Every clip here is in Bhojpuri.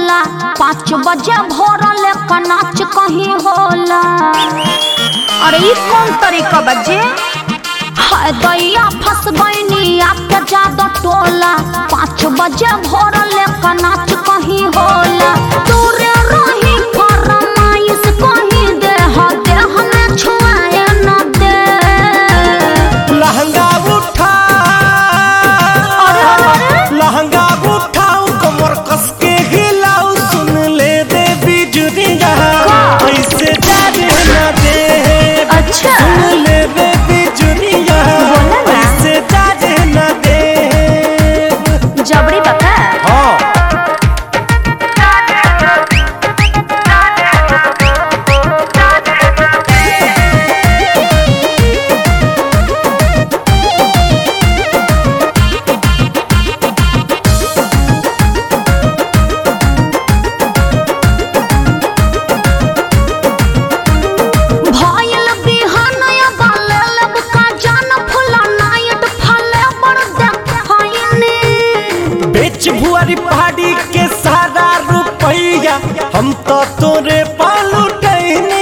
टोला पाँच बजे भोर लेकर नाच कहीं होला अरे ई कौन तरीका बजे हाय दैया फंस गईनी आपके जादो टोला पाँच बजे भोर लेकर नाच कहीं होला दूरे रही फरमाइश कहीं दे हो दे हमें छुआए न दे लहंगा उठा अरे अरे अरे लहंगा उठाऊ कमर कस के हिलाऊ सुन ले दे बिजुरिया का? ऐसे जाने न दे अच्छा। सुन ले दे बिजुरिया बोला ना। ऐसे जाने न दे जबरी बता हाँ भयल बिहानया बाले लब का जान फुला नायट फले बड़ देखैनी बेच भुआरी पहाड़ी के सारा रुपैया हम तो तोरे पालू टहनी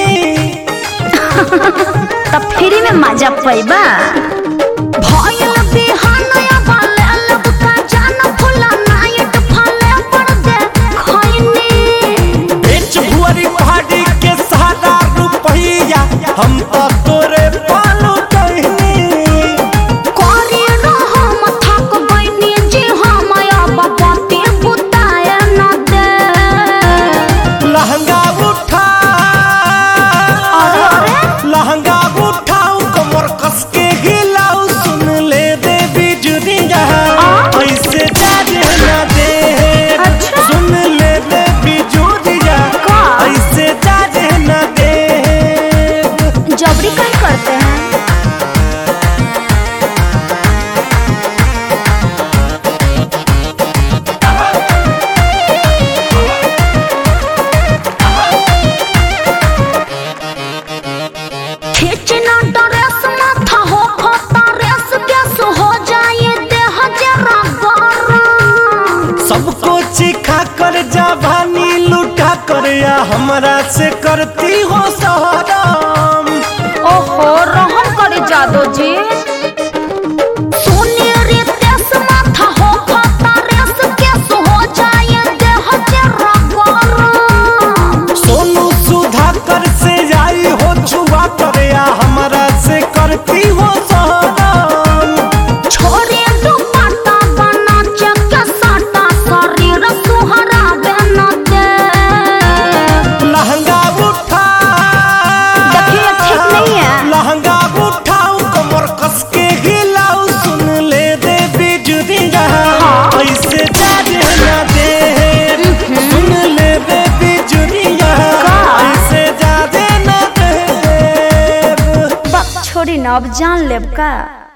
त फ्री में मजा पैबा भयल बिहानया बाले लब का जान फुला नायट फले बड़ देखैनी बेच भुआरी पहाड़ी के सारा रुपैया हम तो तोरे पालू टहनी कोरी रहम थक गइनी जी हम अब पति बुताए न दे लहंगा उठा अरे अरे लहंगा उठाऊ कमर कस के हिलाऊ सुन ले दे बिजुरिया ऐसे जाने न दे अच्छा। सुन ले दे बिजुरिया का? ऐसे जाने न दे जबरी कहीं करते हैं खींचना ड्रेस माथा हो खोता रेस गैस हो जाए देह जरा गरम सबको चिखा कर जवानी लुटा कर या हमरा से करती हो सहराम ओहो रहम करे जादो जी सोने रे तेस माथा हो खाता रेस केस हो जाए देह जरा गरम सोनू सुधा कर से आई हो छुआ कर या हमरा से करती हो सहराम छोरे दुपट्टा बना चक साटा शरीर सुहरा बन दे लहंगा उठा देखिए ठीक नहीं है लहंगा उठाऊ कमर कस के हिलाऊ सुन ले दे बिजुरिया हाँ। ऐसे जाने न दे सुन ले दे बिजुरिया का? ऐसे जाने न दे बक छोड़ी न अब जान लेब का